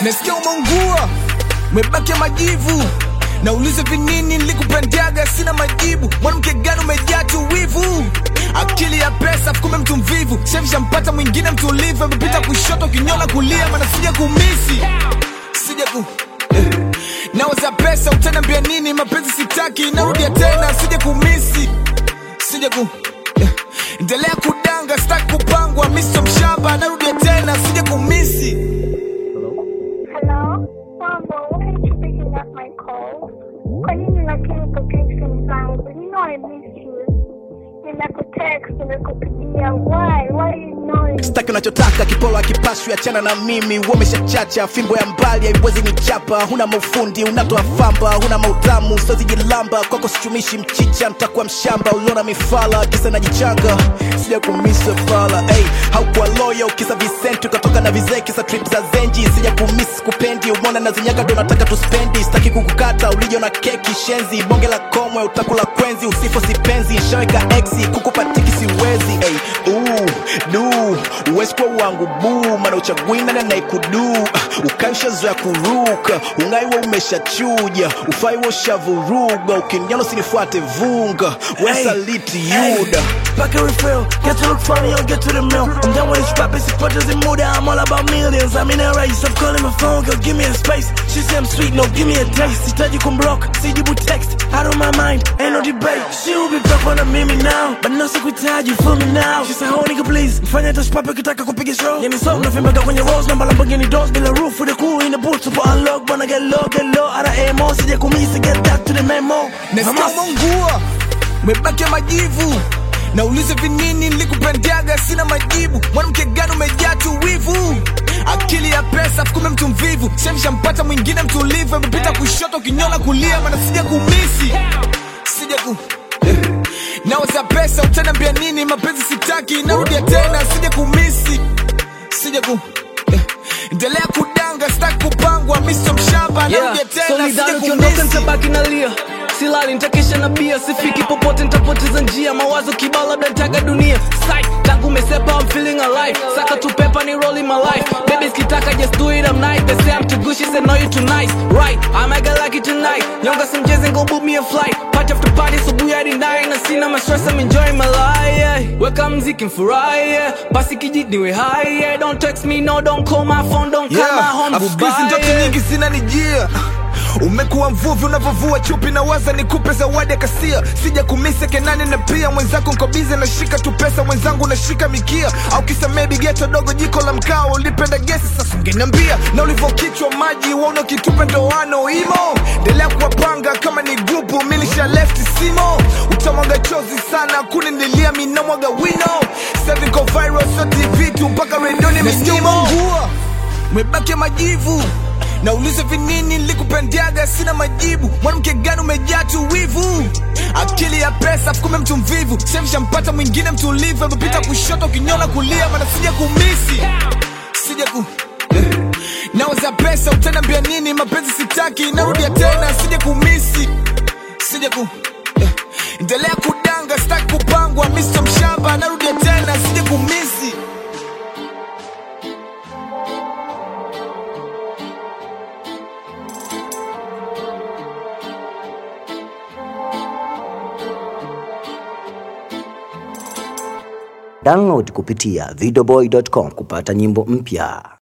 nasikia umeungua umebaki majivu naulize vinini nilikupendaga sina majibu mwanamke gani umejaa tu wivu akili ya pesa fukume mtu mvivu shemshampata mwingine mtulivu amepita kushoto kinyona kulia mana sija kumisi sija ku eh. nawaza pesa utaniambia nini mapenzi sitaki narudia tena sija kumisi sija ku eh. endelea kudanga sitaki kupangwa miso mshamba narudia tena sija kumisi Hello? Mambo, why aren't you picking up my call? Kwa nini lakini upokee simu zangu? You know I miss you. Nimekutext, nimekupigia. Why? Why are you ignoring? staki unachotaka kipolo akipashwi achana na mimi umeshachacha fimbo ya mbali haiwezi nichapa huna maufundi unatoa famba huna mautamu sozijilamba kwako sichumishi mchicha ntakuwa mshamba uliona mifala kisa najichanga sija kumisa fala hey, haukuwa loyo kisa visenti ukatoka na vizee kisa trip za zenji sija kumis kupendi umona na zinyaga ndo nataka tuspendi staki kukukata ulijo na keki shenzi bonge la komwe utakula kwenzi usifo sipenzi shaweka exi kukupatiki siwezi hey, uu, du uwezi kuwa wangu buu mana uchagui nani anaikudu ukaishazoya kuruka ungaiwa umeshachuja ufaiwa ushavuruga ukiniana usinifuate vunga wesaliti yuda Back a refill, get to look funny or get to the mill. I'm done with this rap, it's purchase in mood. I'm all about millions. I'm in a race, stop calling my phone, girl, give me a space. She say I'm sweet, no, give me a taste. Sitaji kumblock, sijibu text. Out of my mind, ain't no debate. She will be back on a mimi now, but no sikuitaji, feel me now. She say, oh nigga please, mfanya touch papa kitaka kupiga show. Yeah, me so, nafimbaga kwenye rose, namba Lamborghini doors, bila roof, with a cool in the boot, super unlock, wanna get low, get low, out of AMO, sija kumisi, get that to the memo. nasikia Hamas. umeungua umebaki majivu naulize vinini nilikupendaga sina majibu mwanamke gani umejaa tu wivu akili ya pesa fukume mtu mvivu shemshampata mwingine mtulivu amepita kushoto kinyona kulia mana sija kumisi sija ku eh. nawaza pesa utaniambia nini mapenzi sitaki narudia tena sija kumisi sija ku eh. endelea kudanga sitaki kupangwa miso mshamba narudia tena sija solidari ukiondoka kumisi nitabaki nalia silali nitakesha na bia sifiki popote nitapoteza njia mawazo kibao labda nitaga dunia Psych, tangu umesepa I'm feeling alive saka tu pepa ni rolling my life baby skitaka just do it I'm nice they say I'm too good she said no you too nice right I might get lucky tonight nyonga some jazz and go book me a flight party after party subuhi hadi nine na sina ma stress I'm enjoying my life yeah. weka mziki mfurahi yeah. basi kijit niwe high yeah. don't text me no don't call my phone don't call my home afukizi goodbye ndoto yeah. nyingi zinanijia umekuwa mvuvi unavyovua chupi na waza nikupe zawadi ya kasia sija kumise kenani na pia mwenzako nkobize nashika tu pesa mwenzangu nashika mikia au kisa maybe geto dogo jiko la mkaa ulipenda gesi sasa ungeniambia na ulivyokichwa maji wauna kitupe ndoano imo endelea kuwapanga kama ni grupu milisha left simo utamwaga chozi sana kuninilia minamwaga wino seviko viral so tv tu mpaka redioni minimo umebaki majivu naulize vinini nilikupendaga sina majibu mwanamke gani umejaa tu wivu akili ya pesa fukume mtu mvivu shemshampata mwingine mtulivu amepita kushoto kinyona kulia mana sija kumisi sija ku eh. nawaza pesa utaniambia nini mapenzi sitaki narudia tena sija kumisi sija ku eh. endelea kudanga sitaki kupangwa miso mshamba narudia tena sija kumisi Download kupitia videoboy.com kupata nyimbo mpya.